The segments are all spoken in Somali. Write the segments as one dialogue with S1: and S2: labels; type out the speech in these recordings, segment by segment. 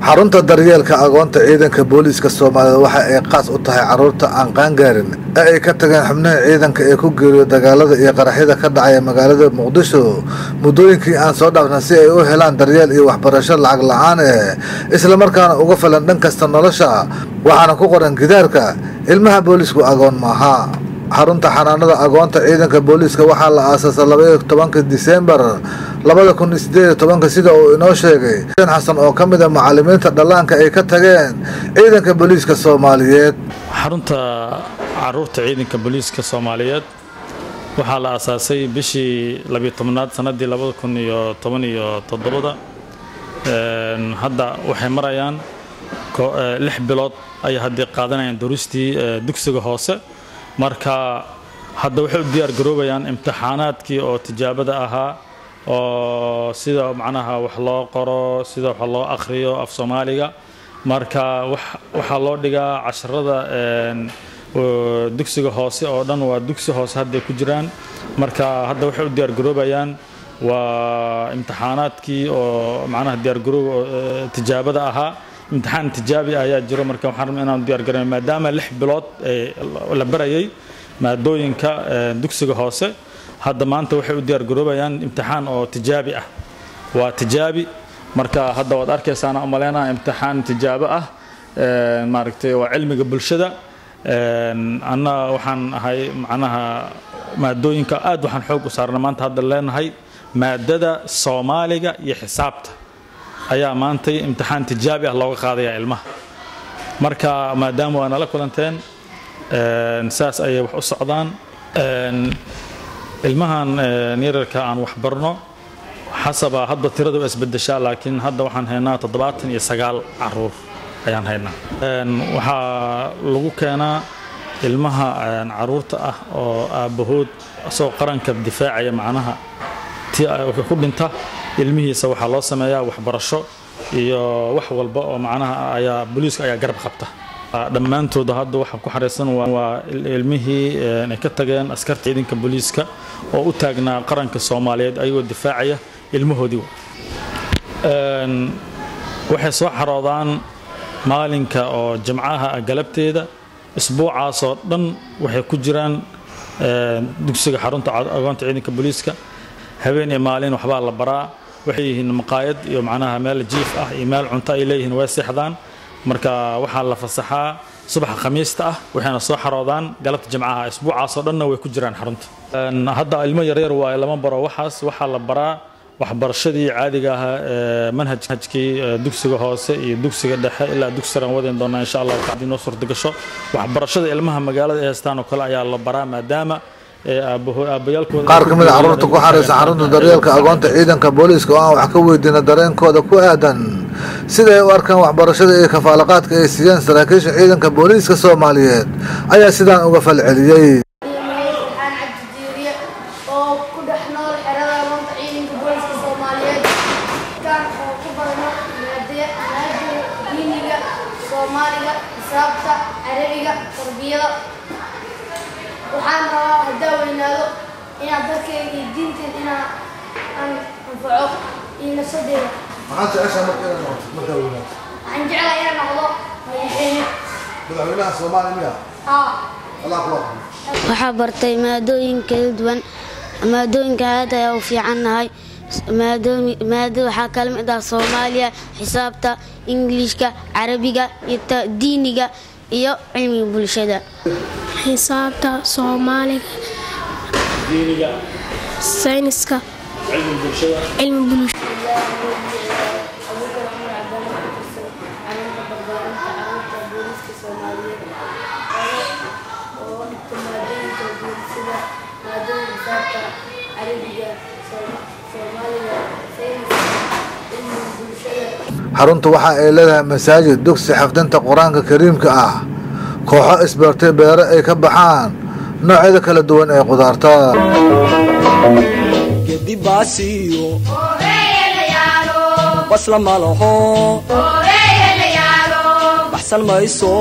S1: xarunta daryeelka agoonta ciidanka booliiska soomaaliyed waxa ay qaas u tahay caruurta aan qaangaarin ee ay ka tageen xubnaha ciidanka ee ku geeriyo dagaalada iyo qaraxyada ka dhacaya magaalada muqdisho muddooyinkii aan soo dhaafna si ay u helaan daryeel iyo waxbarasho lacag la-aan eh islamarkaana uga filan dhan kasta nolosha waxaana ku qoran gidaarka ilmaha booliisku agoon maaha xarunta xanaanada agoonta ciidanka booliiska waxaa la aasaasay labaiyo tobanka disembar labada kun iyo sideed iyo tobanka sida uu inoo sheegay xuseen xasan oo ka mid a macalimiinta dhallaanka ay ka tageen ciidanka booliiska soomaaliyeed
S2: xarunta caruurta ciidanka booliiska soomaaliyeed waxaa la aasaasay bishii labiyo tobnaad sanadii labada kun iyo toban iyo toddobada hadda waxay marayaan lix bilood ayay haddii qaadanayaan duristii dugsiga hoose marka hadda waxay u diyaar garoobayaan imtixaanaadkii oo tijaabada ahaa oo sida macnaha wax loo qoro sida wax loo akhriyo af soomaaliga marka waxaa loo dhigaa casharada dugsiga hoose oo dhan waa dugsi hoose hadday ku jiraan marka hadda waxay u diyaar garoobayaan waa imtixaanaadkii oo macnaha diyaargarooga tijaabada ahaa imtixaan tijaabi ah ayaa jiro marka waxaan rabnaa inaan diyaar garoyn maadaama lix bilood la barayay maadooyinka dugsiga hoose hadda maanta waxay u diyaar garoobayaan imtixaan oo tijaabi ah waa tijaabi marka hadda waad arkaysaana umaleynaa imtixaan tijaabo ah maaragtay waa cilmiga bulshada anna waxaan ahay macnaha maadooyinka aad waxaan xoog u saarna maanta hadda leenahay maadada soomaaliga iyo xisaabta ayaa maantay imtixaan tijaabi ah looga qaadaya ilmaha marka maadaama waa nala kulanteen saas ayay wax u socdaan ilmahan yararka aan wax barno xasaba hadba tirada waa isbedeshaa laakiin hadda waxaan haynaa toddobaatan iyo sagaal caruur ayaan haynaa waxaa lagu keenaa ilmaha caruurta ah oo aabbahood asagoo qaranka difaacaya macnaha ti ku dhinta ilmihiisa waxaa loo sameeyaa waxbarasho iyo wax walba oo macnaha ayaa booliiska ayaa garab qabta dhammaantooda hadda waxa ku xareysan waa ilmihii ay ka tageen askarta ciidanka booliiska oo u taagnaa qaranka soomaaliyeed ayagoo difaacaya ilmahoodii waxay soo xaroodaan maalinka oo jimcaha galabteeda isbuucaasoo dhan waxay ku jiraan dugsiga xarunta agoonta ciidanka booliiska habeen iyo maalin waxbaa la baraa waxay yihiin maqaayad iyo macnaha meel jiif ah iyo meel cunto ay leeyihiin way seexdaan marka waxaa la fasaxaa subaxa khamiista ah waxayna soo xaroodaan galabta jimcaha isbuucaasoo dhanna way ku jiraan xarunta hadda ilmo yaryar waaye lama baro waxaas waxaa la baraa waxbarashadii caadiga ahaa ee manhajkii dugsiga hoose iyo dugsiga dhexe ilaa dugsiran wadeen doonaa insha allah haddii noo suurtagasho waxbarashada ilmaha magaalada ay haystaan oo kale ayaa la baraa maadaama
S1: qaar ka mid a carruurta ku xaraysa xarunta daryeelka agoonta ciidanka booliiska oo aan wax ka weydiina dareenkooda ku aadan sida ay u arkaan waxbarashada iyo kafaalaqaadka ay siiyeen saraakiisha ciidanka booliiska soomaaliyeed ayaa sidaan uga falceliyey
S3: waxaan rabaa haddaa weynaado inaan dalkeyga iyo diinteed inaan aan anfaco iyo nafsadeeda
S1: maxaad jeceshaa marka inaad noqoto markaa weynaato
S3: waxaan jeclaa inaan noqdo madaxweyne
S1: madaxweynaha soomaaliya miya
S3: haa
S1: allah kula
S4: waxaa bartay maadooyin kala duwan maadooyinka aad ayaa u fiicannahay maado waxaa kala mid ah soomaaliya xisaabta ingiliishka carabiga iyo diiniga iyo cilmiga bulshada
S5: xisaabta soomaaliga sayniska cilmi bulshada
S1: xaruntu waxa ay leedahay masaajid dugsi xafdinta qur-aanka kariimka ah kooxo isbeertay beero ay ka baxaan noocyada kala duwan ee qudaarta
S6: gedibaasiyo basla malaho baxsan mayso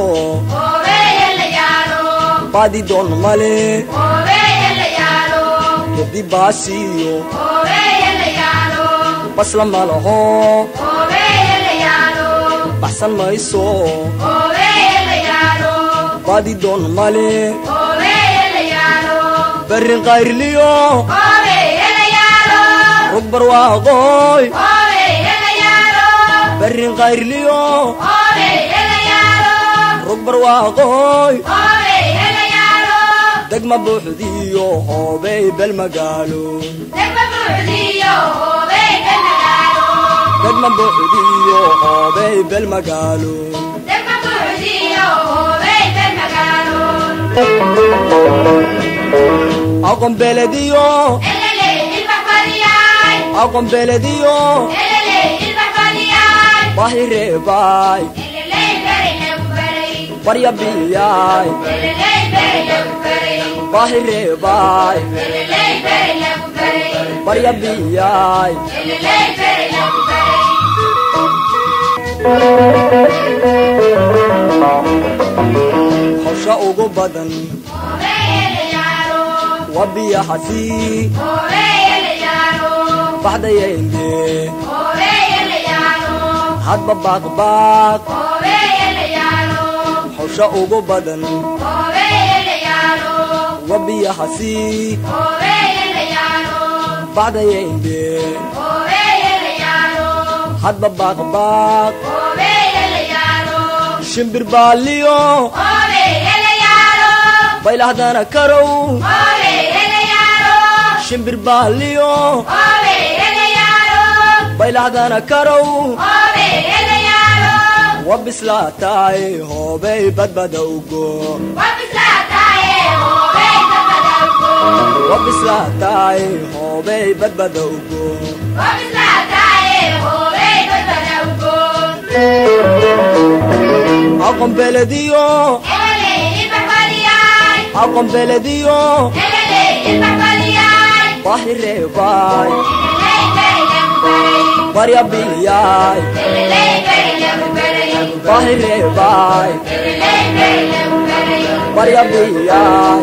S6: baadi doon male gedibaasiyo basla malaho baxsan mayso baadi doon male berrin qayrliyo rug barwaaqooy berrin qayrliyo rug barwaaqooy degma buuxdiyo hoobey bel magaalo degma buuxdiyo hoobey bel magaalo aqon belediyo aqon belediyo bahireebay baryabiyay bahireebay baryabiyay hawsha ugu badan waa biyaxasii baxdayayne hadba baaqbaaq hawsha ugu badan waa biyaxasii baxdayayne hadba baaqbaaq shimbir baaliyo baylahdana karow shimbir baaliyo baylahdana karow wa bislaataay hoobey badbada ugo wa bislaataay hoobey badbada ugo aqon belediyo aqon belediyo bahireebay baryabiyay bahireebay baryabiyay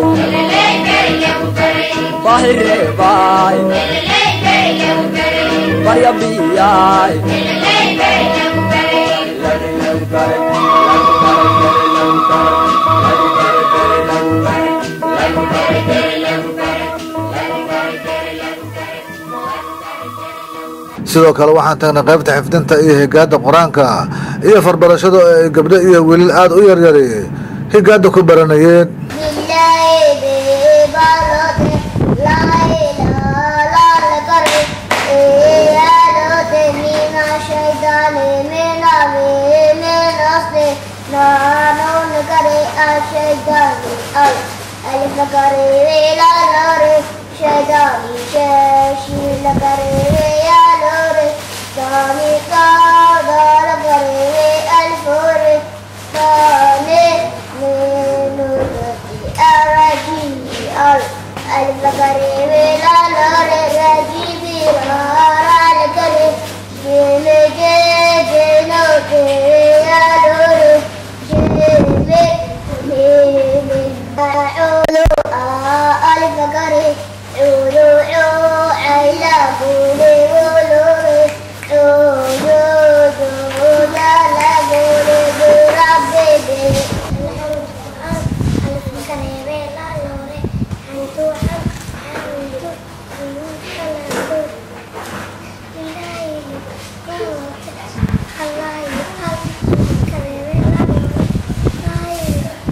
S6: bahireebay baryabiyay
S1: sidoo kale waxaan tagnay qaybta xifdinta iyo higaada qur-aanka iyo farbarashada oo ay gabdho iyo wiilal aada u yaryari higaada ku baranayeen
S7: ألف كريم لا نوري شيطاني شاشي لكريم يا نوري سامي قادر كريم الفوري ثاني من نورتي أرجي ألف كريم لا نوري رجيبي رارا لكريم جيمي جيجي نوتي يا نوري جيمي جيمي أعوذ ألف كريم عودو عو عيلا بولي بولوري عودو دودا لا بولي بربي بي ألف كريم لا لوري عنتو حق عنتو عنتو حلتو إلهي الله ألف كريم لا لوري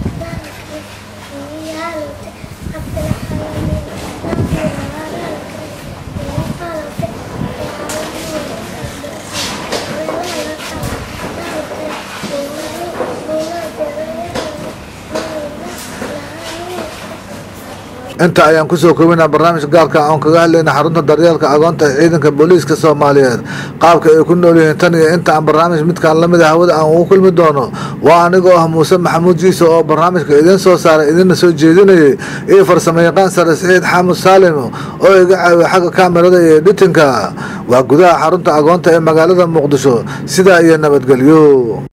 S1: inta ayaan kusoo koobinaa barnaamij gaarka aan kaga hadlayna xarunta daryeelka agoonta ee ciidanka booliiska soomaaliyeed qaabka ay ku nool yihiin tan iyo inta aan barnaamij midkaan lamida hawada aan ugu kulmi doono waa anigoo ah muuse maxamuud jiise oo barnaamijka idiin soo saaray idinna soo jeedinayay iyo farsamo yaqaan sare saciid xaamud saalim oo iga caawiya xagga kaamirada iyo editinka waa gudaha xarunta agoonta ee magaalada muqdisho sidaa iyo nabadgelyo